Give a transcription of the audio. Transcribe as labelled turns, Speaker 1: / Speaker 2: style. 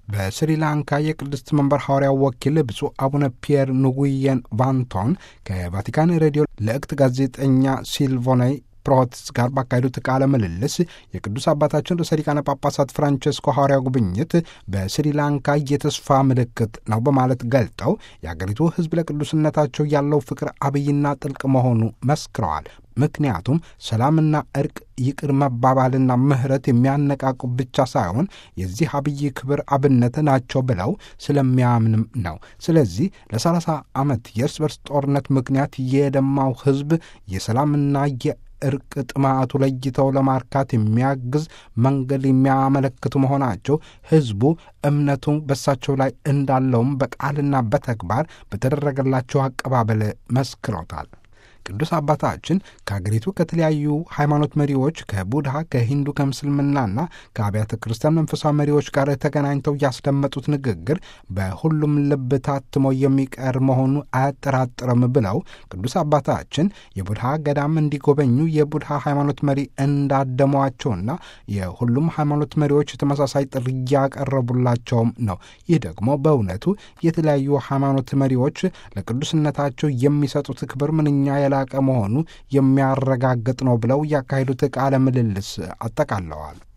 Speaker 1: በስሪላንካ የቅድስት መንበር ሐዋርያው ወኪል ብፁዕ አቡነ ፒየር ኑጉየን ቫንቶን ከቫቲካን ሬዲዮ ለእክት ጋዜጠኛ ሲልቮናይ ፕሮትስ ጋር ባካሄዱት ቃለ ምልልስ የቅዱስ አባታችን ርዕሰ ሊቃነ ጳጳሳት ፍራንቸስኮ ሐዋርያ ጉብኝት በስሪላንካ የተስፋ ምልክት ነው በማለት ገልጠው የአገሪቱ ሕዝብ ለቅዱስነታቸው ያለው ፍቅር አብይና ጥልቅ መሆኑ መስክረዋል። ምክንያቱም ሰላምና እርቅ፣ ይቅር መባባልና ምሕረት የሚያነቃቁ ብቻ ሳይሆን የዚህ አብይ ክብር አብነት ናቸው ብለው ስለሚያምንም ነው። ስለዚህ ለሰላሳ ዓመት የእርስ በርስ ጦርነት ምክንያት የደማው ሕዝብ የሰላምና እርቅ ጥማቱ ለይተው ለማርካት የሚያግዝ መንገድ የሚያመለክቱ መሆናቸው ሕዝቡ እምነቱ በሳቸው ላይ እንዳለውም በቃልና በተግባር በተደረገላቸው አቀባበል መስክሮታል። ቅዱስ አባታችን ከአገሪቱ ከተለያዩ ሃይማኖት መሪዎች ከቡድሃ፣ ከሂንዱ፣ ከምስልምናና ከአብያተ ክርስቲያን መንፈሳዊ መሪዎች ጋር ተገናኝተው ያስደመጡት ንግግር በሁሉም ልብ ታትሞ የሚቀር መሆኑ አያጠራጥርም ብለው ቅዱስ አባታችን የቡድሃ ገዳም እንዲጎበኙ የቡድሃ ሃይማኖት መሪ እንዳደሟቸውና የሁሉም ሃይማኖት መሪዎች ተመሳሳይ ጥሪ እያቀረቡላቸውም ነው። ይህ ደግሞ በእውነቱ የተለያዩ ሃይማኖት መሪዎች ለቅዱስነታቸው የሚሰጡት ክብር ምንኛ የላቀ መሆኑ የሚያረጋግጥ ነው ብለው ያካሄዱት ቃለ ምልልስ አጠቃለዋል።